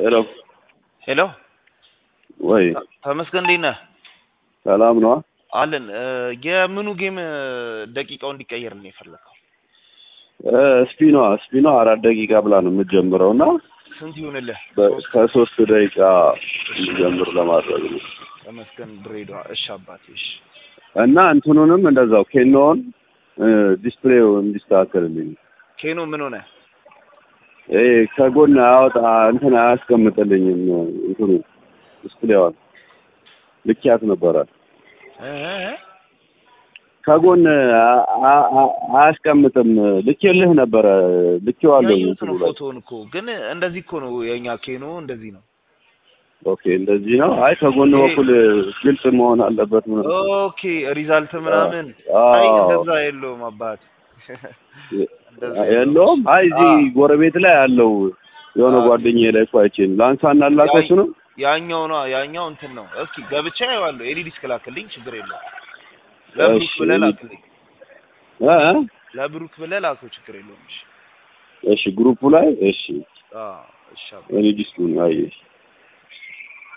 ሄሎ ሄሎ ወይ ተመስገን እንዴት ነህ? ሰላም ነዋ። አለን እ የምኑ ጌም ደቂቃው እንዲቀየር ነው የፈለከው? እ ስፒኗ ስፒኗ አራት ደቂቃ ብላ ነው የምትጀምረው እና ስንት ይሁንልህ? በ- ከሶስት ደቂቃ እንዲጀምር ለማድረግ ነው ተመስገን ድሬዳዋ። እሺ አባቴ እሺ። እና እንትኑንም እንደዛው ኬኖውን እ ዲስፕሌው እንዲስተካከልልኝ ኬኖ ምን ሆነ? ይሄ ከጎን አያወጣ እንትን አያስቀምጥልኝም እንትኑ ዲስፕሌዋን ልኪያት ነበረ እ እ እ? ከጎን አ- አ- አ- አያስቀምጥም ልኬልህ ነበረ ልኬዋለሁ ያየሁት እንትኑ ነው ላይ ፎቶውን እኮ ግን እንደዚህ እኮ ነው የኛ ኬኖ እንደዚህ ነው። ኦኬ እንደዚህ ነው አይ ከጎን ይሄ- በኩል ግልጽ መሆን አለበት ምን ኦኬ ሪዛልት ምናምን አዎ። አይ እንደዛ የለውም አባት እንደዛ የለውም አይ እዚህ አዎ። ጎረቤት ላይ አለው የሆነ አዎ። ጓደኛዬ ላይ እኮ አይቼን ላንሳና ላከሱ ነው ያኛው ነው ያኛው እንትን ነው። እስኪ ገብቻ ያዋለሁ ኤዲ ዲስክ ላክልኝ ችግር የለውም። ለብሩክ እሺ። ብለህ ላክልኝ እ እ? ለብሩክ ብለህ ላከው ችግር የለውም። እሺ እሺ ግሩፑ ላይ እሺ አዎ እሺ አባ- እኔ ዲስኩን አየሽ